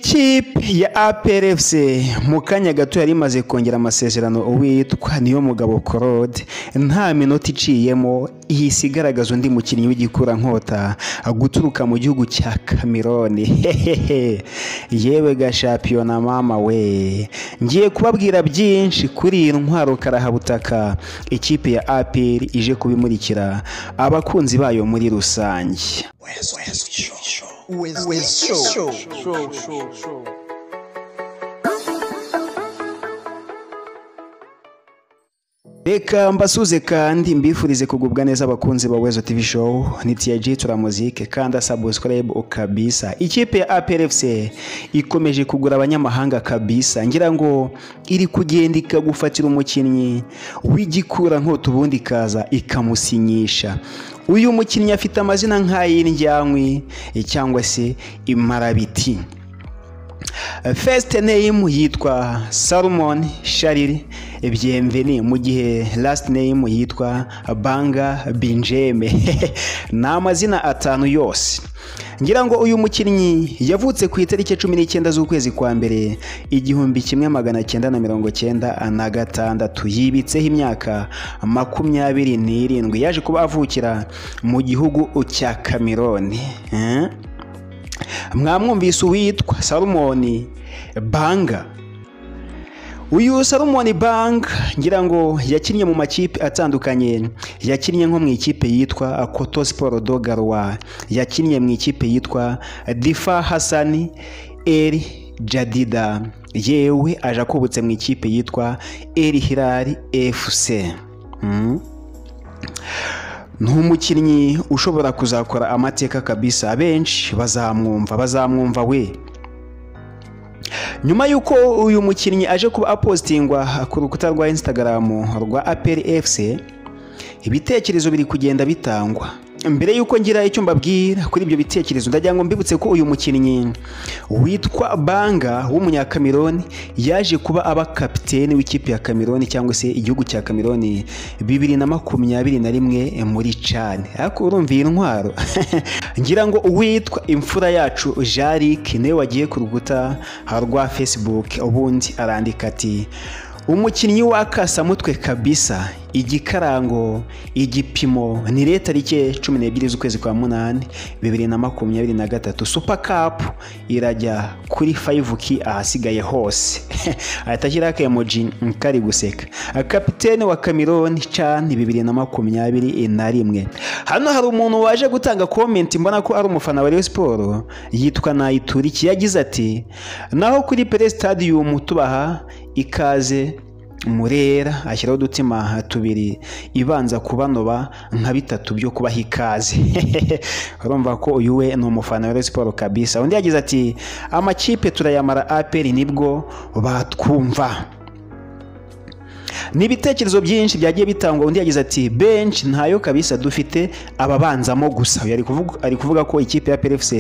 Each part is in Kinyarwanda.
Ikipe ya APRFC mu kanya gato yari imaze kongera amasezerano uwitwa niyo mugabo Claude nta minota iciyemo ihise igaragaza undi mukinnyi w'igikurankota guturuka mu gihugu cya Cameroon Hehehe. yewe ga shampiyona mama we ngiye kubabwira byinshi kuri iyi ntwaro karahabutaka ikipe ya APR ije kubimurikira abakunzi bayo muri rusange With, with show. Reka mbasuze kandi mbifurize kugubwa neza abakunzi ba Wezo TV Show ni TJ Tura Music kandi subscribe kabisa ikipe ya APRFC ikomeje kugura abanyamahanga kabisa ngira ngo iri kugenda ikagufatira umukinnyi w'igikura nkota ubundi ikaza ikamusinyisha uyu mukinnyi afite amazina nk'ay'indyankwi cyangwa se imarabiti First name yitwa Salomon Shariri Bienveni mu gihe last name yitwa Banga Binjeme ni amazina atanu yose ngira ngo uyu mukinnyi yavutse ku itariki cumi n'icyenda z'ukwezi kwa mbere igihumbi kimwe magana cyenda na mirongo cyenda na gatandatu yibitseho imyaka makumyabiri n'irindwi yaje kuba avukira mu gihugu cya Cameroon Eh? mwamwumvise uwitwa salomoni banga uyu salomoni banga ngira ngo yakinnye mu makipe atandukanye yakinnye nko mu ikipe yitwa koto siporo dogarwa yakinnye mu ikipe yitwa difa hasani eri jadida yewe aje akubutse mu ikipe yitwa eri hirari efuse Mm. ni umukinnyi ushobora kuzakora amateka kabisa abenshi bazamwumva bazamwumva we nyuma y'uko uyu mukinnyi aje kuba apositingwa ku rukuta rwa instagram rwa aperi efuse ibitekerezo biri kugenda bitangwa mbere y'uko ngira icyo mbabwira kuri ibyo bitekerezo ndagira ngo mbibutse ko uyu mukinnyi witwa banga w'umunyakameroni yaje kuba aba kapiteni w'ikipe ya kameroni cyangwa se igihugu cya kameroni bibiri na makumyabiri na rimwe muri cani ariko urumva iyi ntwaro ngira ngo uwitwa imfura yacu jarike niwe wagiye ku rukuta rwa facebook ubundi arandika ati umukinnyi w'akasamutwe kabisa igikarango igipimo ni leta rike cumi n'ebyiri z'ukwezi kwa munani bibiri na makumyabiri na gatatu supa kapu irajya kuri fayivu ki ahasigaye hose ahita ashyiraho akayemoji kari guseka kapitene wa kamironi cani bibiri na makumyabiri na rimwe hano hari umuntu waje gutanga komenti mbona ko ari umufana wa Rayon siporo yitwa nayituriki yagize ati naho kuri pere stadium tubaha ikaze murera ashyiraho udutima tubiri ibanza kubanoba nka bitatu byo kubaha ikaze urumva ko uyu we ni umufana wa Rayon siporo kabisa undi yagize ati amakipe turayamara aperi nibwo batwumva ni ibitekerezo byinshi byagiye bitangwa undi yagize ati benshi ntayo kabisa dufite ababanzamo gusa Uyu ari kuvuga- ari kuvuga ko ikipe ya PFC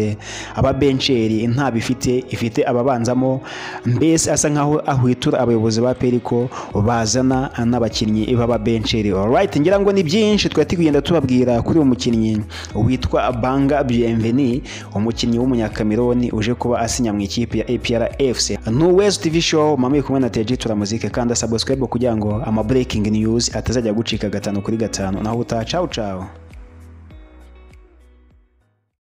aba bencheri ntabwo ifite ifite ababanzamo mbese asa nkaho ahwitura abayobozi ba PFC ko bazana n'abakinnyi b'aba bencheri alright ngira ngo ni byinshi twari tugenda tubabwira kuri uyu mukinnyi witwa Banga Bienveni umukinnyi w'umunyakameroni uje kuba asinya mu ikipe ya APR FC ni West TV show mama iri kumwe na TJ Turamuzike kanda subscribe kugira ngo ama breaking news atazajya gucika gatanu kuri gatanu naho utaha ciao ciao